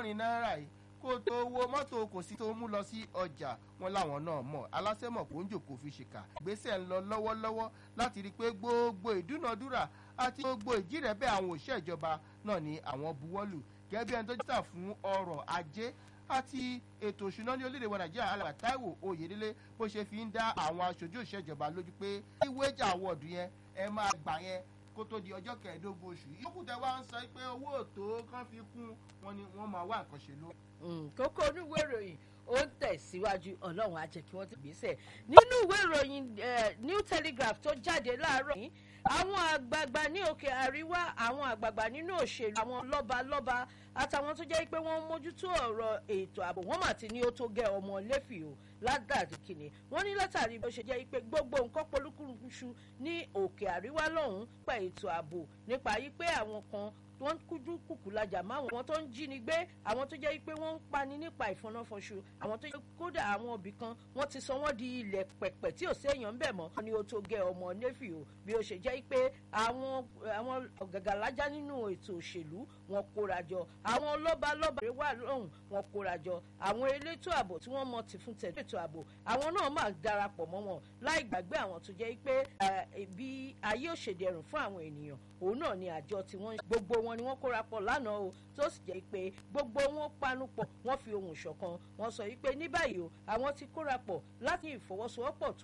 àádọ́rin náírà yìí kó tó wo mọ́tò kò sí tó mú lọ sí ọjà wọn láwọn náà mọ̀ aláṣẹ́mọ̀ kò ń jòkó fi ṣèkà gbèsè ń lọ lọ́wọ́lọ́wọ́ láti rí i pé gbogbo ìdúnadúrà àti gbogbo ìjírẹ̀bẹ̀ àwọn òṣìṣẹ́ ìjọba náà ni àwọn buwọ́lù gẹ́gẹ́ bí ẹni tó jẹ́ta fún ọrọ̀ ajé àti ètò òṣùná ní orílẹ̀-èdè wa nàìjíríà alàgbà táíwò oyèdélé bó ṣe fi ń dá àwọn aṣojú ìṣèjọba lójú pé kí wéjà àwọ̀dù yẹn ẹ máa gbà yẹn kó tó di ọjọ́ kẹẹ̀ẹ́dógún oṣù yìí. yókù tẹ wá ń sọ pé owó òtó kan fi kún wọn ni wọ́n máa wá nǹkan ṣe ló. kókó oníwé ìròyìn ó ń tẹ̀síwájú ọlọ́run á jẹ́ kí wọ́n ti gbèsè nínú ìwé ìròyìn new telegraph tó jáde láàárọ̀ yìí àwọn àgbààgbà ní òkè àríwá àwọn àgbààgbà nínú òṣèlú àwọn lọ́balọ́ba àtàwọn tó jẹ́ pé wọ́n ń mójútó ọ̀rọ̀ ètò ààbò wọ́n mà ti ní ó tó gẹ ọmọ lẹ́fì o ládàrí kìnnì wọ́n ní látàrí bó ṣe jẹ́ pé gbogbo nǹkan polúkúrúṣu ní òkè àríwá lọ́hùn-ún pa ètò ààbò nípa yí pé àwọn kan wọ́n kújú kùkù lajà máwọn àwọn tó ń jíni gbé àwọn tó jẹ́ pé wọ́n ń pani nípa ìfọnáfọṣù àwọn tó jẹ́ kódà àwọn òbí kan wọ́n ti sọ wọ́n di ilẹ̀ pẹ̀pẹ̀ tí ò séèyàn ń bẹ̀ mọ́ ni ó tó gẹ ọmọ nẹ́fì o bí ó ṣe jẹ́ pé àwọn àwọn gàgàlájà nínú ètò òṣèlú wọn kóra jọ àwọn lọ́ba lọ́ba wà lọ́hùn wọn kóra jọ àwọn elétò ààbò tí wọ́n mọ ti fún tẹ̀lé ètò ààbò àwọn náà máa darapọ̀ mọ́ wọn láì gbàgbé àwọn tó jẹ́ pé bí ayé òṣèdẹrùn fún àwọn ènìyàn òun náà ni àjọ tí wọ́n gbogbo wọn ni wọ́n kóra pọ̀ lánàá o tó sì jẹ́ pé gbogbo wọn panu pọ̀ wọ́n fi ohùn ṣọ̀kan wọ́n sọ wípé ní báyìí o àwọn ti kóra pọ̀ láti ìfọwọ́sowọ́pọ̀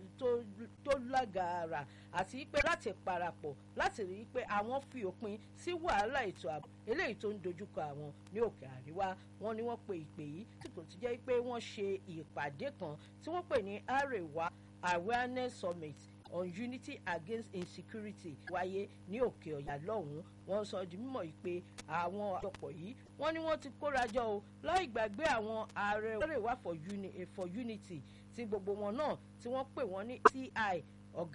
tó lágàárà àti pé láti parapọ̀ láti rí i pé àwọn fi òpin sí wàhálà ètò ààbò eléyìí tó ń dojúkọ àwọn ní òkè àríwá wọn ni wọ́n pe ìpè yìí tí kò ti jẹ́ pé wọ́n ṣe ìpàdé kan tí wọ́n pè ní àrèwá awareness summit on unity against insecurity wáyé ní òkè ọ̀yà lọ́hùn-ún wọ́n sọ di mímọ̀ yìí pé àwọn àjọpọ̀ yìí wọ́n ní wọ́n ti kórajọ o láì gbàgbé àwọn ààrẹ ọ̀rẹ́wà for unity tí gbogbo wọn náà tí wọ́n pè wọ́n ní ti